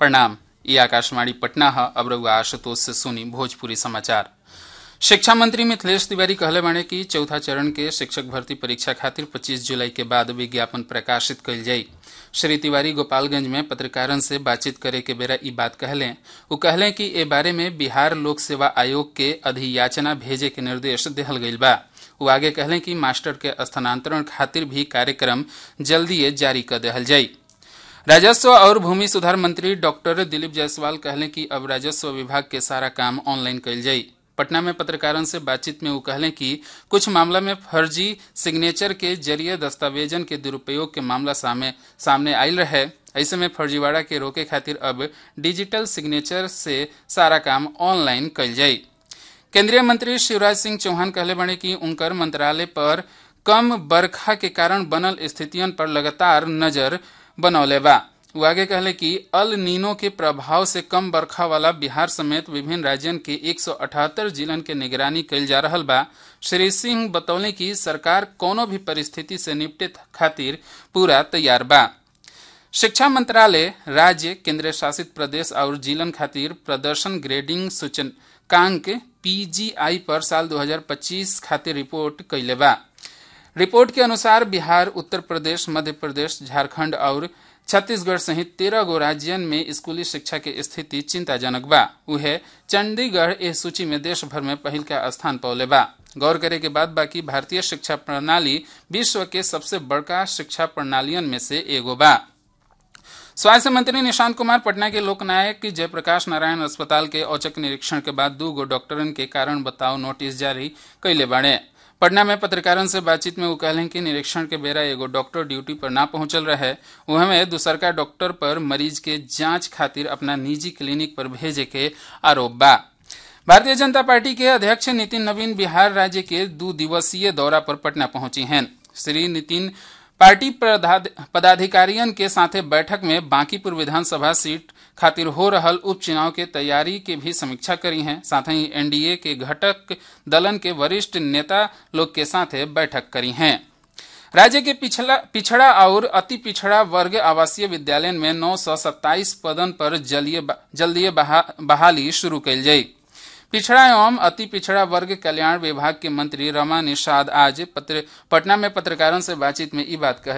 प्रणाम ये आकाशवाणी पटना है अब रउआ आशुतोष से सुनी भोजपुरी समाचार शिक्षा मंत्री मिथिलेश तिवारी कहले बाणे कि चौथा चरण के शिक्षक भर्ती परीक्षा खातिर 25 जुलाई के बाद विज्ञापन प्रकाशित कइल जाई श्री तिवारी गोपालगंज में पत्रकारन से बातचीत करे के बेरा ई बात कहले वो कहले कि ए बारे में बिहार लोक सेवा आयोग के अधियाचना भेजे के निर्देश दिहल गइल बा वो आगे कहले कि मास्टर के स्थानांतरण खातिर भी कार्यक्रम जल्दी जारी कर दिहल जाई राजस्व और भूमि सुधार मंत्री डॉक्टर दिलीप जायसवाल कहले कि अब राजस्व विभाग के सारा काम ऑनलाइन कइल जाई पटना में पत्रकारों से बातचीत में वो कहले कि कुछ मामला में फर्जी सिग्नेचर के जरिए दस्तावेजन के दुरुपयोग के मामला सामने सामने आयल रहे ऐसे में फर्जीवाड़ा के रोके खातिर अब डिजिटल सिग्नेचर से सारा काम ऑनलाइन कइल जाई केंद्रीय मंत्री शिवराज सिंह चौहान कहले बने कि उनकर मंत्रालय पर कम बरखा के कारण बनल स्थितियन पर लगातार नजर बनौले बा वो आगे कहले कि अल नीनो के प्रभाव से कम बरखा वाला बिहार समेत विभिन्न राज्यन के 178 जिलन के निगरानी कइल जा रहल बा श्री सिंह बतौले कि सरकार कोनो भी परिस्थिति से निपटे खातिर पूरा तैयार बा शिक्षा मंत्रालय राज्य केंद्र शासित प्रदेश और जिलन खातिर प्रदर्शन ग्रेडिंग सूचकांक पीजीआई पर साल 2025 खातिर रिपोर्ट कैले बा रिपोर्ट के अनुसार बिहार उत्तर प्रदेश मध्य प्रदेश झारखंड और छत्तीसगढ़ सहित तेरह गो राज्यन में स्कूली शिक्षा के स्थिति चिंताजनक बा उहे चंडीगढ़ इस सूची में देश भर में पहिल का स्थान पौले बा गौर करे के बाद बाकी भारतीय शिक्षा प्रणाली विश्व के सबसे बड़का शिक्षा प्रणालियन में से एगो बा स्वास्थ्य मंत्री निशांत कुमार पटना के लोकनायक जयप्रकाश नारायण अस्पताल के औचक निरीक्षण के बाद दू गो डॉक्टरन के कारण बताओ नोटिस जारी कैले बाड़े पटना में पत्रकारों से बातचीत में वो कहलें कि निरीक्षण के बेरा एगो डॉक्टर ड्यूटी पर ना पहुंचल रहे वह में दूसरका डॉक्टर पर मरीज के जांच खातिर अपना निजी क्लिनिक पर भेजे के आरोप बा भारतीय जनता पार्टी के अध्यक्ष नितिन नवीन बिहार राज्य के दो दिवसीय दौरा पर पटना पहुंची हैं श्री नितिन पार्टी पदाधिकारियों के साथे बैठक में बांकीपुर विधानसभा सीट खातिर हो रहल उपचुनाव के तैयारी के भी समीक्षा करी हैं साथ ही एनडीए के घटक दलन के वरिष्ठ नेता लोग के साथ बैठक करी हैं राज्य के पिछला पिछड़ा और अति पिछड़ा वर्ग आवासीय विद्यालय में नौ सौ सत्ताईस पदन पर जल्दी बहा, बहाली शुरू कैल जाये पिछड़ा एवं अति पिछड़ा वर्ग कल्याण विभाग के मंत्री रमा निषाद आज पत्र, पटना में पत्रकारों से बातचीत में ये बात कह